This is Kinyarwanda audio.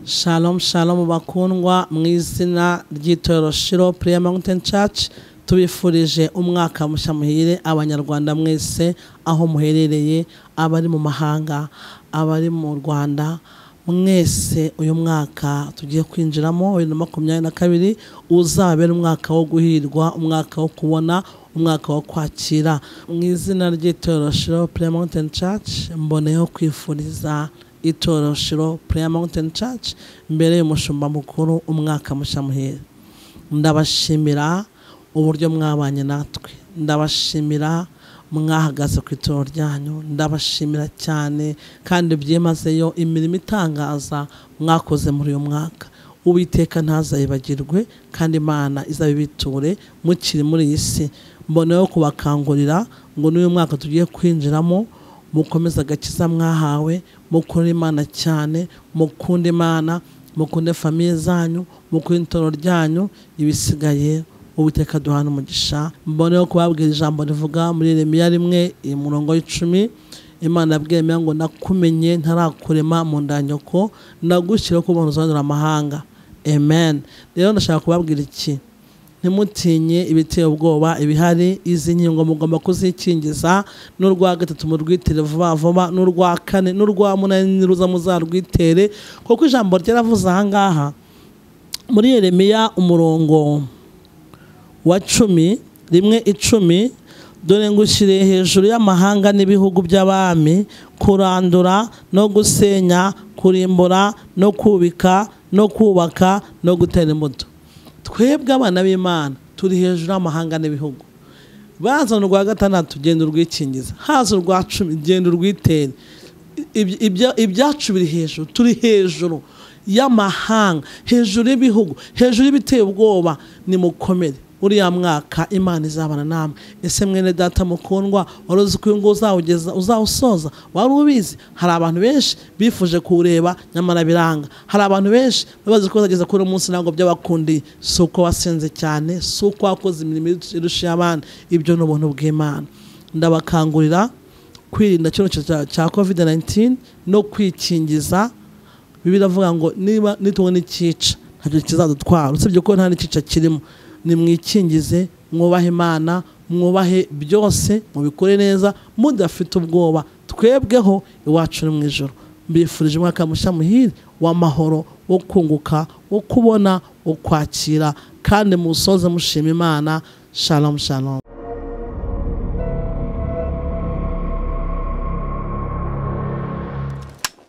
Shalom shalom bakundwa mu izina ry'itorero Shiro Prayer Mountain Church tubifurije umwaka mushya muhire abanyarwanda mwese aho muherereye abari mu mahanga abari mu Rwanda mwese uyu mwaka tugiye kwinjiramo wa bibiri na makumyabiri na kabiri uzabera umwaka wo guhirwa umwaka wo kubona umwaka wo kwakira mu izina ry'itorero Shiro Prayer Mountain Church mboneyeho kwifuriza itorero Shiro Prayer Mountain Church mbere y'umushumba mukuru umwaka mushya muhera ndabashimira uburyo mwabanye natwe ndabashimira mwahagaze ku itorero ryanyu ndabashimira cyane kandi byimazeyo imirimo itangaza mwakoze muri uyu mwaka uwiteka ntazayibagirwe kandi imana izabibiture mukiri muri iyi si mboneyeho kubakangurira ngo n'uyu mwaka tugiye kwinjiramo mukomeze agakiza mwahawe mukunda imana cyane mukunde imana mukunde famiye zanyu mukunde itorero ryanyu ibisigaye uwiteka duhana umugisha mboneho kubabwira ijambo rivuga muri remiya rimwe umurongo w'icumi imana yabwemera ngo nakumenye ntarakurema mu ndanyoko nagushyire ko umuntu uzanura amahanga amen rero ndashaka kubabwira iki ntimutinye ibiteye ubwoba ibihari izi nkingo mugomba kuzikingiza n'urwa gatatu murwitere vuba vuba n'urwa kane n'urwa munani niruza muzarwitere kuko ijambo ryaravuze aha ngaha muri yeremiya umurongo wa cumi rimwe icumi dore ngushyiriye hejuru y'amahanga n'ibihugu by'abami kurandura no gusenya kurimbura no kubika no kubaka no gutera imbuto twebwe abana b'imana turi hejuru y'amahanga n'ibihugu bazana urwa gatandatu genda urwikingiza haza urwa cumi genda urwitere ibyacu biri hejuru turi hejuru y'amahanga hejuru y'ibihugu hejuru y'ibiteye ubwoba ni mukomere uriya mwaka imana izabana namwe ese mwene data mukundwa wari uzi ko uyu nguyu uzawugeza uzawusoza wari ubizi hari abantu benshi bifuje kuwureba nyamara biranga hari abantu benshi bazi ko bazageza kuri uyu munsi ntabwo byabakundiye si uko wasenze cyane si uko wakoze imirimo irusha abandi ibyo ni ubuntu bw'imana ndabakangurira kwirinda icyorezo cya covid 19 no kwikingiza biravuga ngo niba nitunwe n'ikica ntacyo kizadutwara usibye ko nta n'ikica kirimo nimwikingize mwubahe imana mwubahe byose mubikore neza mudafite ubwoba twebweho iwacu ni mu ijoro mbifurije umwaka mushya muhire w'amahoro wo kunguka wo kubona wo kwakira kandi musoze mushima imana shalom shalom